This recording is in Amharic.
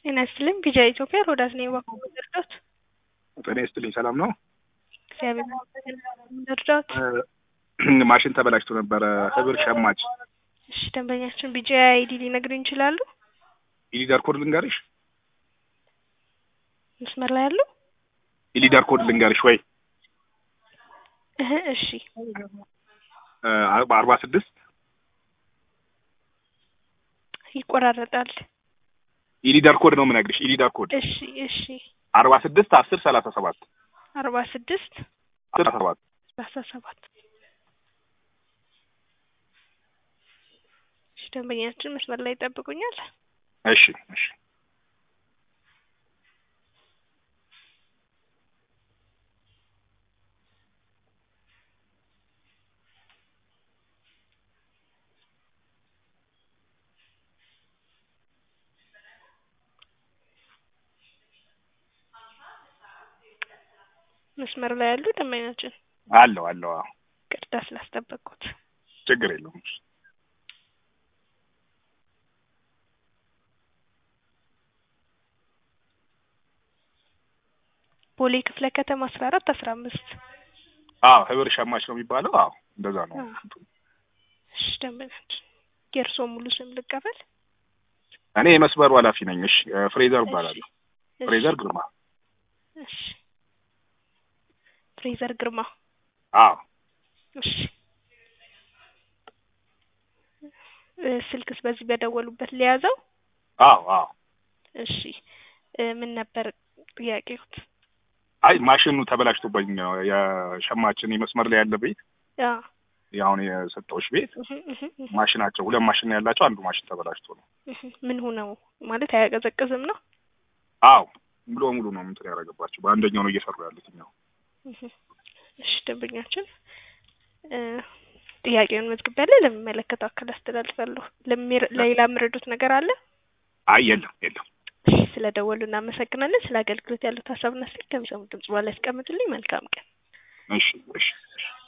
ጤና ይስጥልኝ ቢጃ ኢትዮጵያ ሮዳስ ነኝ እባክዎ ልርዳዎት? ጤና ይስጥልኝ ሰላም ነው? እግዚአብሔር ይመስገን ልርዳዎት? ማሽን ተበላሽቶ ነበረ ህብር ሸማች እሺ ደንበኛችን ቢጃ አይዲ ሊነግሩኝ ይችላሉ? ኢሊዳር ኮድ ልንገርሽ? መስመር ላይ ያሉ? ኢሊዳር ኮድ ልንገርሽ ወይ? እህ እሺ አርባ ስድስት ይቆራረጣል። ኢሊዳር ኮድ ነው የምነግርሽ። ኢሊዳር ኮድ እሺ እሺ አርባ ስድስት አስር ሰላሳ ሰባት አርባ ስድስት አስር ሰላሳ ሰባት ሰላሳ ሰባት እሺ ደንበኛችን መስመር ላይ ይጠብቁኛል። እሺ እሺ መስመር ላይ ያሉ ደንበኛችን አለው አለው አዎ ቅርታ ስላስጠበቅኩት ችግር የለውም። ቦሌ ክፍለ ከተማ አስራ አራት አስራ አምስት አዎ ህብር ሸማች ነው የሚባለው። አዎ እንደዛ ነው። እሺ ደንበኛችን የእርስዎ ሙሉ ስም ልቀበል? እኔ የመስመሩ ኃላፊ ነኝ። እሺ ፍሬዘር እባላለሁ። እሺ ፍሬዘር ግርማ። እሺ ፍሬዘር ግርማ አዎ እሺ እ ስልክስ በዚህ በደወሉበት ሊያዘው? አዎ አዎ። እሺ እ ምን ነበር ጥያቄዎት? አይ ማሽኑ ተበላሽቶብኝ ነው የሸማችን የመስመር ላይ ያለ ቤት አ ያሁን የሰጠሁሽ ቤት እህ እህ እህ ማሽናቸው ሁለት ማሽን ነው ያላቸው። አንዱ ማሽን ተበላሽቶ ነው። እህ ምን ሆነው ማለት አያቀዘቅዝም ነው? አዎ ሙሉ በሙሉ ነው እንትን ያደረገባቸው። በአንደኛው ነው እየሰሩ ያሉት እኛው። እህ እሺ ደንበኛችን እ ጥያቄውን መዝግቤያለሁ። ለሚመለከተው አካል አስተላልፋለሁ። ለሚረ ሌላ የምረዱት ነገር አለ? አይ የለም የለም። እሺ ስለደወሉ እናመሰግናለን። ስለ አገልግሎት ያሉት ሀሳብና አስተያየት ከሚሰሙት ድምጽ በኋላ ያስቀምጡልኝ። መልካም ቀን። እሺ እሺ እሺ